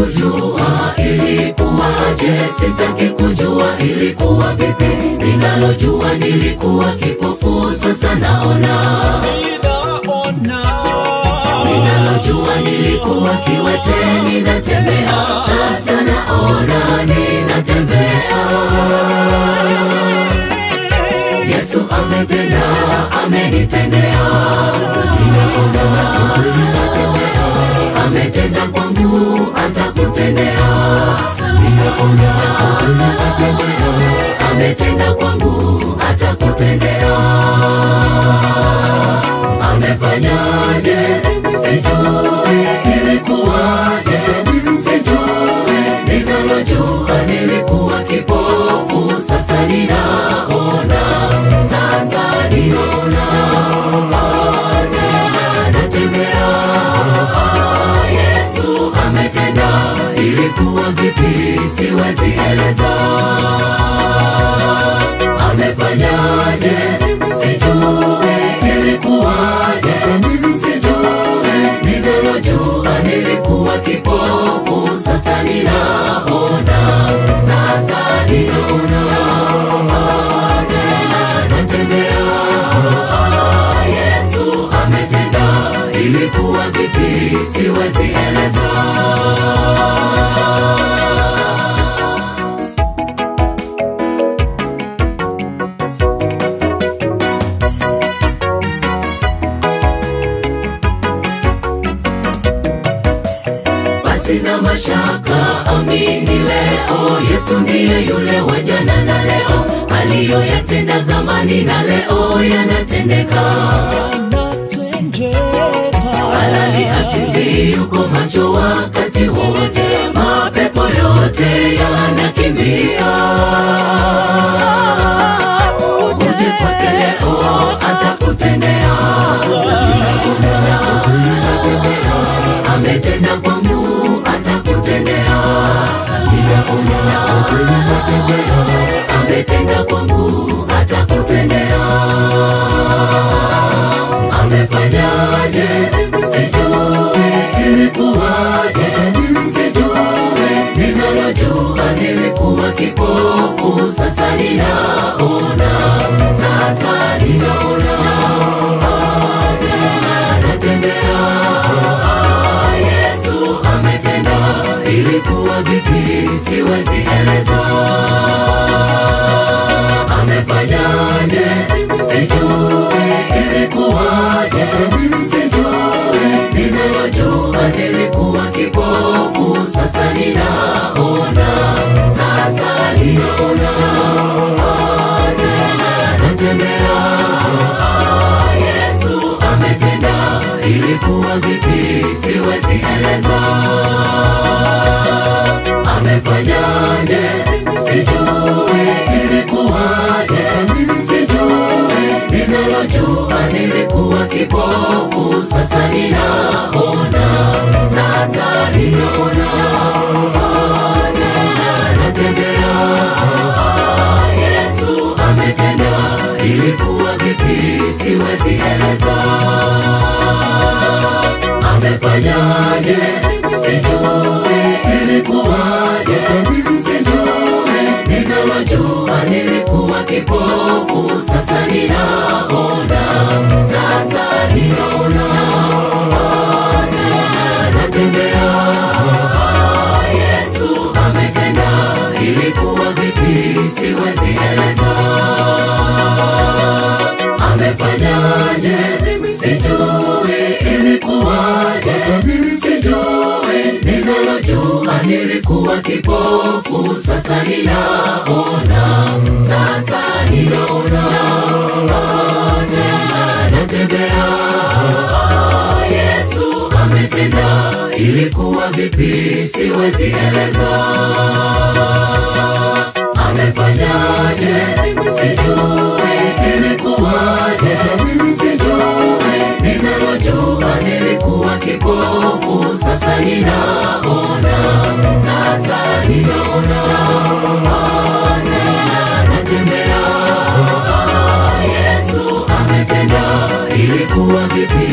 kujua ilikuwaje, sitaki kujua ilikuwa vipi. Ninalojua nilikuwa kipofu, sasa naona. Ninalojua nilikuwa kiwete, ninatembea, sasa naona, ninatembea. Yesu ametenda, amenitendea, ninaona, ninatembea, ametenda kwangu, atakutendea, ninaona, ninatembea, ametenda kwangu, atakutendea. Amefanyaje? Sijui ilikuwaje, sijui. Ninalojua nilikuwa kipofu, sasa ninaona, sasa ninaona, Ah, tena natembea. Ah, Yesu ametenda, ilikuwa vipi? Siwezi eleza. Amefanyaje? Sijui ilikuwaje, sijui. Ninalojua nilikuwa kipofu, sasa ninaona, sasa ninaona. Ah, tena natembea. Ah, Yesu ametenda, ilikuwa vipi? Siwezi eleza. Basi na mashaka, amini leo, Yesu ndiye yule wa jana na leo, aliyoyatenda zamani na leo yanatendeka. Halali asinzi yuko macho wakati wote, mapepo yote yanakimbia. Uje kwake leo, atakutendea. Anatembea, ametenda kwangu, atakutendea. Ninaona, anatembea, ametenda kwangu, atakutendea. Amefanyaje? Sijui ilikuwaje, sijui. Ninalojua nilikuwa kipofu, sasa ninaona, sasa ninaona. Ah, tena natembea. Ah, Yesu ametenda, ilikuwa vipi? Siwezi eleza. Amefanyaje? Sijui ilikuwaje, sijui. Ninalojua nilikuwa kipofu, sasa ninaona, sasa ninaona. Ah, tena natembea. Ah, Yesu ametenda, ilikuwa vipi? Siwezi eleza. Amefanyaje? Sijui ilikuwaje, sijui. Ninalojua nilikuwa kipofu, sasa ninaona, sasa ninaona. Ah, tena natembea. Ah, Yesu ametenda, ilikuwa vipi? Siwezi eleza. Amefanyaje? Sijui ilikuwaje, sijui. Ninalojua nilikuwa kipofu, sasa ninaona, sasa ninaona. Ah, tena natembea. Ah, Yesu ametenda, ilikuwa vipi? Siwezi eleza. Amefanyaje? Sijui ilikuwaje, sijui. Ninalojua nilikuwa kipofu, sasa ninaona, sasa ninaona. Ah, tena natembea. Ah, Yesu ametenda, ilikuwa vipi? Siwezi eleza. Amefanyaje? Sijui ilikuwaje, sijui. Ninalojua nilikuwa kipofu, sasa ninaona, sasa ninaona. Ah, tena natembea. Ah, Yesu ametenda, ilikuwa vipi?